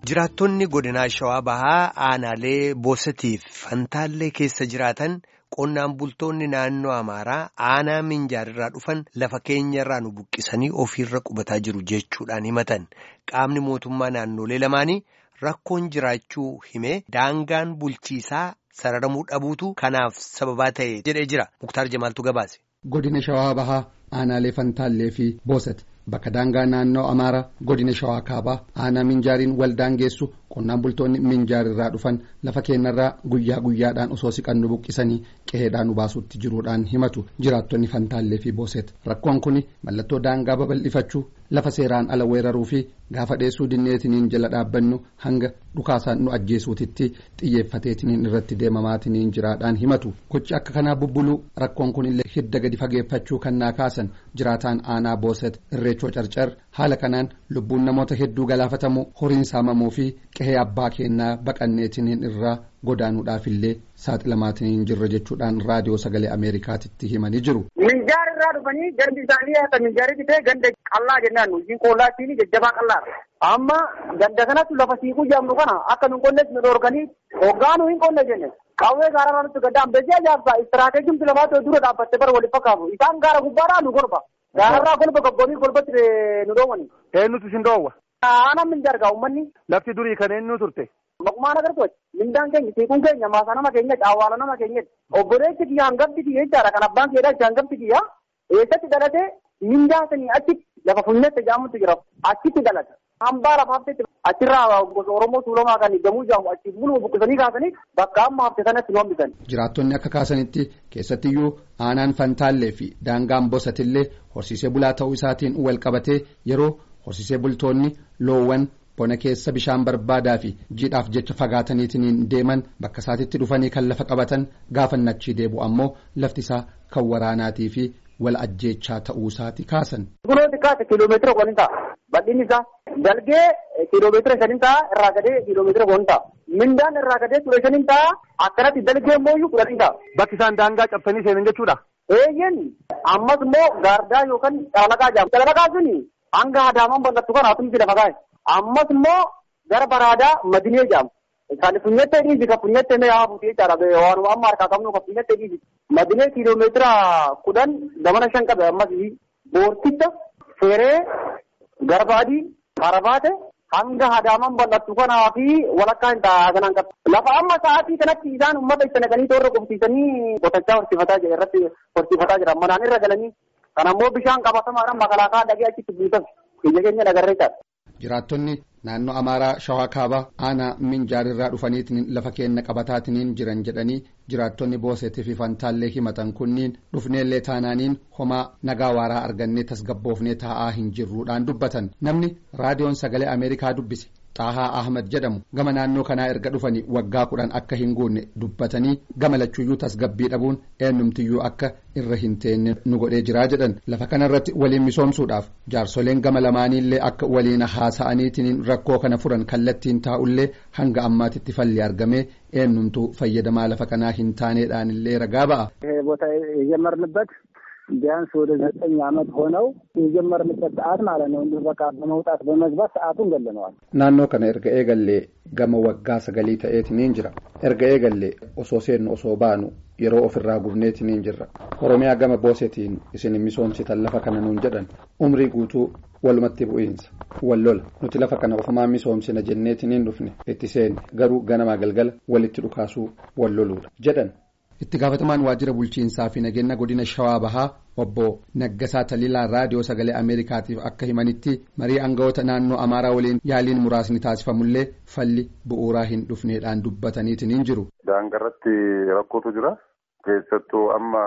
Jiraattonni godinaa Shawaa Bahaa aanaalee Boosatiif Fantaallee keessa jiraatan qonnaan bultoonni naannoo Amaaraa aanaa Minjaarraa dhufan lafa keenyarraa nu buqqisanii ofiirra qubataa jiru jechuudhaan himatan. Qaamni mootummaa naannolee lamaanii rakkoon jiraachuu himee daangaan bulchiisaa sararamuu dhabuutu kanaaf sababaa ta'e jedhee jira. Muktaar Jamaaltu gabaase. Godina Shawaa Bahaa aanaalee Fantaallee fi Boosati. Bakka daangaa naannoo Amaaraa godina Shawaa Kaabaa aanaa Minjaariin wal daangeessu qonnaan bultoonni Minjaarirraa dhufan lafa keenyarraa guyyaa guyyaadhaan osoo siqannu buqqisanii qe'eedhaan nu baasuutti jiruudhaan himatu jiraattonni Fantaallee fi Booset rakkoon kun mallattoo daangaa babal'ifachuu lafa seeraan ala weeraruu fi gaafa dheessuu dinneetiniin jala dhaabbannu hanga dhukaasaan nu ajjeesuutitti xiyyeeffateetiniin irratti deemamaatiniin jiraadhaan himatu gochi akka kanaa bubbuluu rakkoon kun illee hidda gadi fageeffachuu kan naa kaasan jiraataan aanaa Booset irreechoo carcar haala kanaan lubbuun namoota hedduu galaafatamuu horiin saamamuu fi qe'ee abbaa keenyaa baqanneetiniin irraa godaanuudhaaf illee saaxilamaatiin jirra jechuudhaan raadiyoo sagalee ameerikaatitti himanii jiru. Minjaar irraa dhufanii gandi isaanii akka minjaaritti ta'e ganda qallaa jennaan nuyi qollaatiin jajjabaa qallaa. Amma ganda kanatti lafa siiquu jedhamnu kana akka nu qonnes nu dhorkanii hoggaanuu hin qonne jenne. Qawwee gaara irratti gadda ambesee ajaa'ibsaa istiraateejiin lamaatu dura dhaabbattee bara waliin fakkaatu isaan gaara gubbaadhaa nu golba. Gaararraa golba gabboonii golbatti nu dhoowwani. Eenyutu isin dhoowwa? Aanaan minjaar gaa uummanni. Lafti durii kan eenyu turte? Maqumaan agartooti. Mindaan keenya siiquun keenya maasaa nama keenyatti awwaala nama keenyatti. Obboleessi kiyya hangafti kiyya jechaadha kan abbaan keedhaa jecha hangafti kiyya. Eessatti dhalatee mindaa sanii achitti lafa funyatti jedhamutti jira. Achitti dhalate. Hambaa lafaaftetti achirraa gosa Oromoo Tuulamaa kan gamuu jedhamu achi buluma buqqisanii kaasanii bakka amma hafte sanatti nu hambisan. Jiraattonni akka kaasanitti keessattiyyuu aanaan Fantaallee fi daangaan Bosatillee horsiisee bulaa ta'uu isaatiin wal qabatee yeroo horsiisee bultoonni loowwan bona keessa bishaan barbaadaa fi jiidhaaf jecha fagaataniitiin deeman bakka isaatitti dhufanii kan lafa qabatan gaafannachii deebu ammoo lafti isaa kan waraanaatii fi wal ajjeechaa ta'uu isaati kaasan. Gulooti kaase kiiloomeetira kudhan ta'a. Bal'inni isaa dalgee kiiloomeetira shanin ta'a irraa gadee kiiloomeetira kudhan ta'a. Mindaan irraa gadee ture shanin ta'a akkanatti dalgee immoo kudhan ta'a. Bakki isaan daangaa cabsanii seenan jechuudha. Eeyyen ammas immoo gaardaa yookaan calalaqaa jedhama. Calalaqaa suni hanga adaamaan bal'attu kana atumti lafa kaa'e. Ammas immoo gara baraadaa madinee jedhama. Kan funyattee dhiisi kan funyattee mee haa buutee jechaadha. Waanuma amma harkaa qabnu kan funyattee dhiisi. Madinee kiiloomeetira kudhan gamana shan qabe ammas boorticha feeree garbaadii karabaate hanga adaamaan bal'attu kanaa fi walakkaa hin ta'a kanaan qabu. Lafa amma sa'aatii kanatti isaan uummata itti naqanii toorra qubsiisanii qotachaa horsiifataa jira irratti horsiifataa jira. Manaan irra galanii kan ammoo bishaan qabatamaadhaan makalaakaa dhagee achitti buusan. Biyya keenya nagarree jira. Jiraattonni naannoo Amaaraa Shawaa Kaabaa aanaa Minjaarirraa dhufaniitiin lafa keenya qabataatiin jiran jedhanii jiraattonni Boosetii fi Fantaallee himatan kunniin dhufneellee taanaaniin homaa nagaa waaraa argannee tasgabboofnee taa'aa hin jirruudhaan dubbatan namni raadiyoon sagalee Ameerikaa dubbise. Xaahaa Ahmad jedhamu gama naannoo kanaa erga dhufanii waggaa kudhan akka hin guunne dubbatanii gama lachuuyyuu tasgabbii dhabuun eenyumtiyyuu akka irra hin teenye nu godhee jiraa jedhan lafa kanarratti waliin misoomsuudhaaf jaarsoleen gama lamaaniillee akka waliin haasa'aniitiin rakkoo kana furan kallattiin taa'ullee hanga ammaatitti falli argamee eenyumtuu fayyadamaa lafa kanaa hin taaneedhaanillee ragaa ba'a. ቦታ የጀመርንበት ቢያንስ ወደ ዘጠኝ ዓመት ሆነው የጀመርንበት ሰዓት ማለት ነው። እንዲሁ በቃ በመውጣት በመግባት ሰዓቱን ገለነዋል። naannoo kana erga eegallee gama waggaa sagalii ta'eetiniin jira erga eegallee osoo seennu osoo baanu yeroo ofirraa gubneetiniin jirra oromiyaa gama boosetiin isin misoomsitan lafa kana nuun jedhan umrii guutuu walumatti bu'iinsa wal lola nuti lafa kana ofumaa misoomsina jenneetiniin dhufne itti seenne garuu ganamaa galgala walitti dhukaasuu wal loluudha jedhan. itti gaafatamaan waajjira bulchiinsaa fi nageenya godina shawaa bahaa obbo Naggasaa Taliilaa raadiyoo sagalee Ameerikaatiif akka himanitti marii aangawoota naannoo Amaaraa waliin yaaliin muraasni taasifamullee falli bu'uuraa hin dhufneedhaan dubbataniitiin hin jiru. Daangarratti rakkootu jira. Keessattuu amma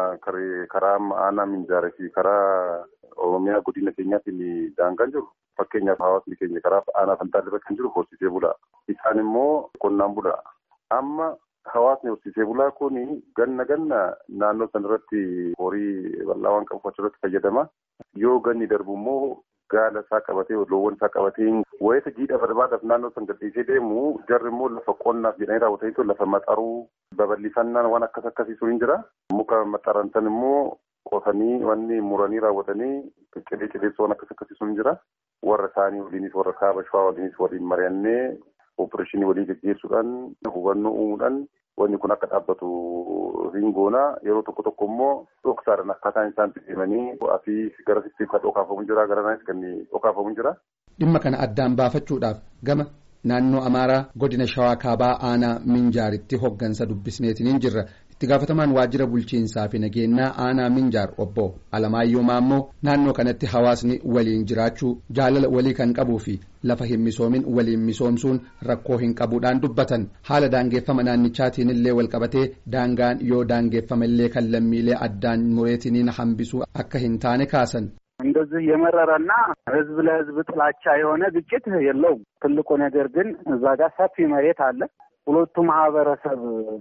karaa amma aanaa minjaarii fi karaa Oromiyaa godina keenyaatiin daangaan jiru. Fakkeenyaaf hawaasni keenya karaa aanaa Fantaallee kan jiru horsiisee bulaa. Isaan immoo qonnaan bulaa. Amma hawaasni horsiisee bulaa kun ganna ganna naannoo sanarratti horii bal'aa waan qabu achirratti fayyadama. Yoo ganni darbu immoo gaala isaa qabatee loowwan isaa qabatee wayita jiidha barbaadaaf naannoo san gadhiisee deemu jarri immoo lafa qonnaaf jedhanii raawwataniitu lafa maxaruu babal'ifannaan waan akkas akkasiisu hin jira. Muka maxaran san immoo qotanii wanni muranii raawwatanii cidee cideessu waan akkas akkasiisu hin jira. warra isaanii waliinis warra kaaba shawaa waliinis waliin mari'annee oopereeshinii walii gaggeessuudhaan hubannoo uumuudhaan wanni kun akka dhaabbatu hin goona yeroo tokko tokko immoo dhoksaadhaan akkaataan isaan deemanii fi gara sitti kan dhokaafamu jira gara naanis kan dhokaafamu jira. Dhimma kana addaan baafachuudhaaf gama naannoo Amaaraa godina Shawaa Kaabaa aanaa Minjaaritti hoggansa dubbisneetiin jirra. itti gaafatamaan waajjira bulchiinsaa fi nageenyaa aanaa minjaar obbo alamaayyoo maammoo naannoo kanatti hawaasni waliin jiraachuu jaalala walii kan qabuu fi lafa hin misoomin waliin misoomsuun rakkoo hin qabuudhaan dubbatan haala daangeeffama naannichaatiin illee walqabatee daangaan yoo daangeeffama illee kan lammiilee addaan mureetiniin hambisuu akka hin taane kaasan. እንደዚህ የመረረና ህዝብ ለህዝብ ጥላቻ የሆነ ግጭት የለውም። ትልቁ ነገር ግን እዛ ጋር ሰፊ መሬት አለ። ሁለቱ ማህበረሰብ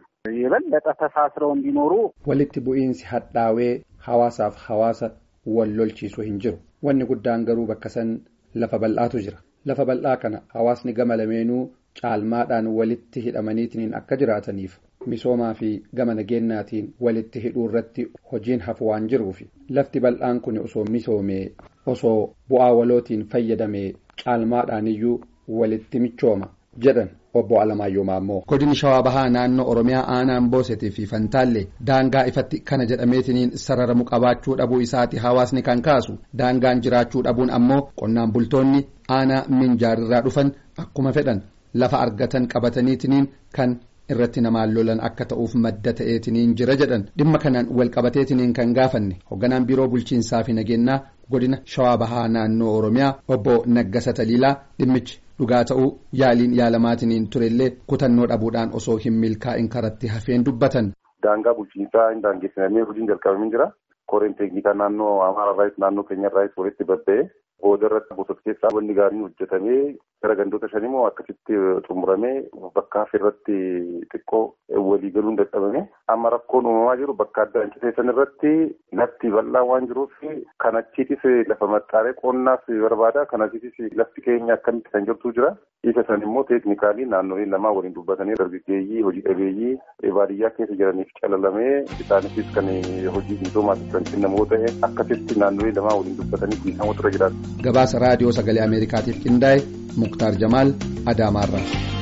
የበለጠ ተሳስረው እንዲኖሩ walitti bu'iinsi hadhaawee hawaasaaf hawaasa wal lolchiisu hin jiru wanni guddaan garuu bakka san lafa bal'aatu jira lafa bal'aa kana hawaasni gama lameenuu caalmaadhaan walitti hidhamaniitiin akka jiraataniif misoomaa fi gama nageenyaatiin walitti hidhuu irratti hojiin hafu waan jiruufi lafti bal'aan kun osoo misoomee osoo bu'aa walootiin fayyadamee caalmaadhaan iyyuu walitti michooma jedhan obbo Alamaayyoo Maammoo. Godini Shawaa Bahaa naannoo Oromiyaa aanaan Boosetii fi Fantaallee daangaa ifatti kana jedhameetiniin sararamu qabaachuu dhabuu isaati hawaasni kan kaasu daangaan jiraachuu dhabuun ammoo qonnaan bultoonni aanaa minjaarirraa dhufan akkuma fedhan lafa argatan qabataniitiniin kan irratti namaan lolan akka ta'uuf madda ta'eetiniin jira jedhan dhimma kanaan wal qabateetiniin kan gaafanne hoogganaan biiroo bulchiinsaa fi nageenyaa godina Shawaa Bahaa naannoo Oromiyaa obbo Naggasa Taliilaa dhimmichi. dhugaa ta'uu yaaliin yaalamaatiniin turellee kutannoo dhabuudhaan osoo hin milkaa'in karatti hafeen dubbatan. Daangaa bulchiinsaa hin daangessinamee hojiin jalqabamee jira. Koreen teeknikaa naannoo Amaaraarraayis naannoo keenyarraayis walitti babba'ee booda irratti bosota keessaa wanni gaariin hojjetamee gara gandoota shan immoo akkasitti xumuramee bakka hafe irratti xiqqoo walii galuun dadhabame. Amma rakkoon uumamaa jiru bakka adda anciteessan irratti lafti bal'aa waan jiruuf kan achiitis lafa maxxaaree qonnaas barbaada. Kan achiitis lafti keenya akkamitti kan jirtu jira. Isa san immoo teeknikaalii naannoleen lamaa waliin dubbatanii dargaggeeyyii hojii dhabeeyyii baadiyyaa keessa jiraniif calalamee isaaniifis kan hojii misoomaatiif kan kennamoo ta'e akkasitti naannolee lamaa waliin dubbatanii dhiisamoo tura jiraatu. Gabaasa raadiyoo sagalee Ameerikaatiif qindaa'e Muktaar Jamaal Adaamaarraa.